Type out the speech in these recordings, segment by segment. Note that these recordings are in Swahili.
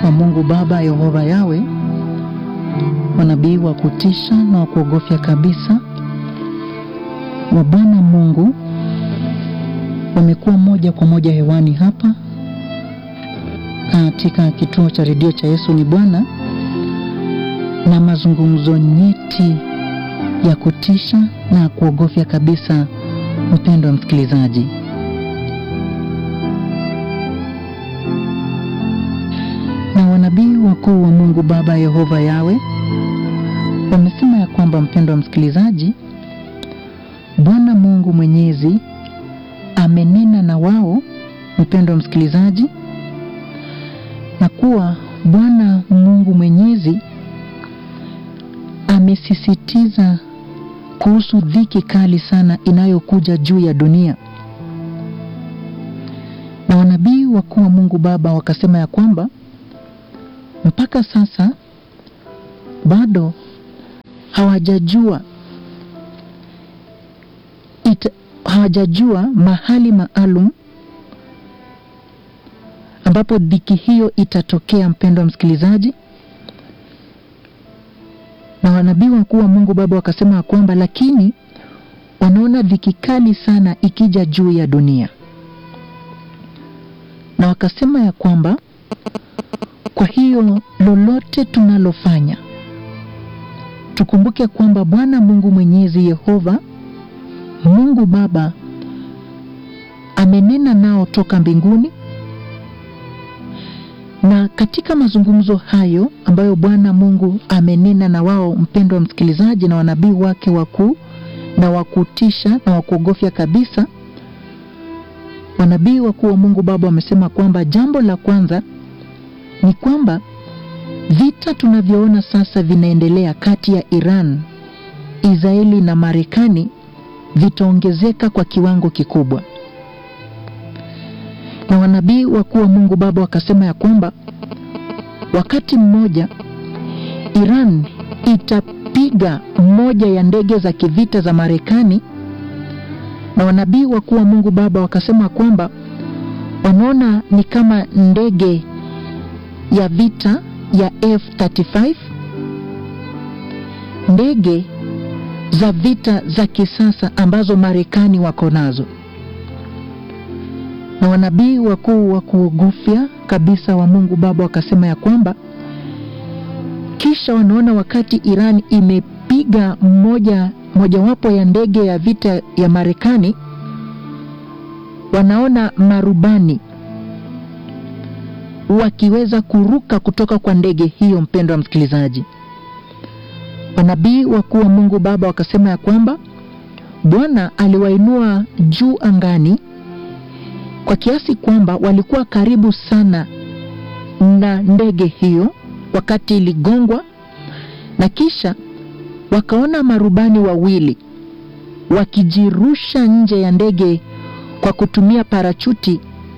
wa Mungu Baba Yehova Yawe, manabii wa kutisha na wa kuogofya kabisa wa Bwana Mungu wamekuwa moja kwa moja hewani hapa katika kituo cha redio cha Yesu ni Bwana, na mazungumzo nyeti ya kutisha na kuogofya kabisa. Mpendo wa msikilizaji, na wanabii wakuu wa Mungu Baba Yehova Yawe wamesema ya kwamba, mpendo wa msikilizaji, Bwana Mungu Mwenyezi amenena na wao, mpendo wa msikilizaji, na kuwa Bwana Mungu Mwenyezi amesisitiza kuhusu dhiki kali sana inayokuja juu ya dunia. Na wanabii wakuu wa Mungu Baba wakasema ya kwamba mpaka sasa bado hawajajua ita, hawajajua mahali maalum ambapo dhiki hiyo itatokea, mpendo wa msikilizaji. Na wanabii wakuu wa Mungu Baba wakasema ya kwamba lakini wanaona dhiki kali sana ikija juu ya dunia, na wakasema ya kwamba kwa hiyo lolote tunalofanya tukumbuke kwamba Bwana Mungu Mwenyezi Yehova Mungu Baba amenena nao toka mbinguni, na katika mazungumzo hayo ambayo Bwana Mungu amenena na wao, mpendo wa msikilizaji, na wanabii wake wakuu na wakutisha na wakuogofya kabisa, wanabii wakuu wa Mungu Baba wamesema kwamba jambo la kwanza ni kwamba vita tunavyoona sasa vinaendelea kati ya Iran, Israeli na Marekani vitaongezeka kwa kiwango kikubwa. Na wanabii wakuu wa Mungu Baba wakasema ya kwamba wakati mmoja Iran itapiga moja ya ndege za kivita za Marekani, na wanabii wakuu wa Mungu Baba wakasema kwamba wanaona ni kama ndege ya vita ya F35 ndege za vita za kisasa ambazo Marekani wako nazo. Na wanabii wakuu wa kuogofya kabisa wa Mungu Baba wakasema ya kwamba kisha wanaona wakati Iran imepiga moja mojawapo ya ndege ya vita ya Marekani, wanaona marubani wakiweza kuruka kutoka kwa ndege hiyo. Mpendo wa msikilizaji, wanabii wakuu wa Mungu Baba wakasema ya kwamba Bwana aliwainua juu angani kwa kiasi kwamba walikuwa karibu sana na ndege hiyo wakati iligongwa, na kisha wakaona marubani wawili wakijirusha nje ya ndege kwa kutumia parachuti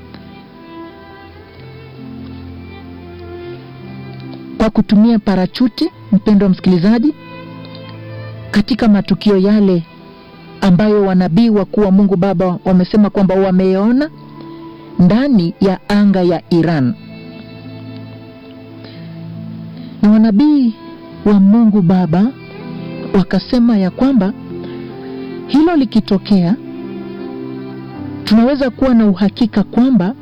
kwa kutumia parachuti, mpendo wa msikilizaji, katika matukio yale ambayo wanabii wakuu wa Mungu Baba wamesema kwamba wameona ndani ya anga ya Iran. Na wanabii wa Mungu Baba wakasema ya kwamba hilo likitokea, tunaweza kuwa na uhakika kwamba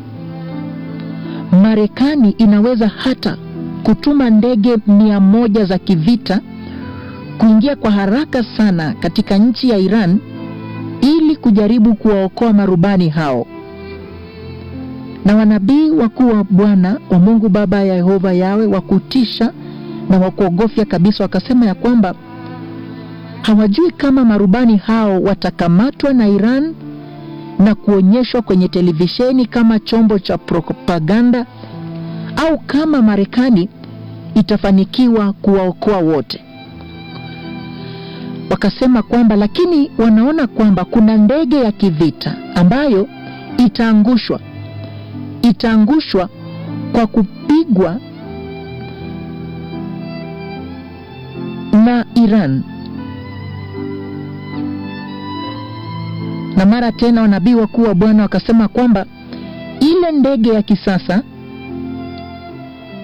Marekani inaweza hata kutuma ndege mia moja za kivita kuingia kwa haraka sana katika nchi ya Iran ili kujaribu kuwaokoa marubani hao. Na wanabii wakuu wa Bwana wa Mungu Baba ya Yehova Yawe wa kutisha na wa kuogofya kabisa wakasema ya kwamba hawajui kama marubani hao watakamatwa na Iran na kuonyeshwa kwenye televisheni kama chombo cha propaganda au kama Marekani itafanikiwa kuwaokoa wote. Wakasema kwamba lakini wanaona kwamba kuna ndege ya kivita ambayo itaangushwa itaangushwa kwa kupigwa na Iran. Na mara tena wanabii wakuu wa Bwana wakasema kwamba ile ndege ya kisasa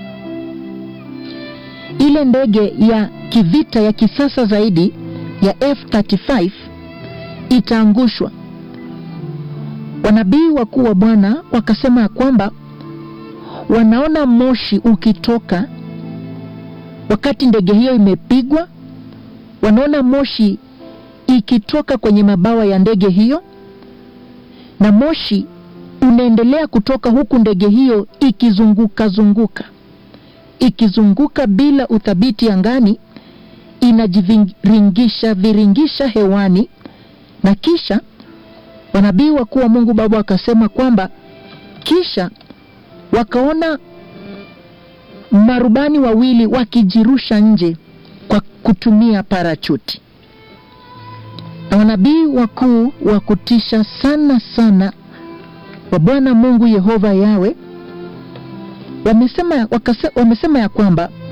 ile ndege ya kivita ya kisasa zaidi ya F35 itaangushwa. Wanabii wakuu wa Bwana wakasema ya kwamba wanaona moshi ukitoka wakati ndege hiyo imepigwa, wanaona moshi ikitoka kwenye mabawa ya ndege hiyo, na moshi unaendelea kutoka huku ndege hiyo ikizunguka zunguka ikizunguka bila uthabiti angani, inajiviringisha viringisha hewani, na kisha wanabii wakuu wa Mungu Baba wakasema kwamba kisha wakaona marubani wawili wakijirusha nje kwa kutumia parachuti. Na wanabii wakuu wa kutisha sana sana wa Bwana Mungu Yehova Yawe wamesema, wakase, wamesema ya kwamba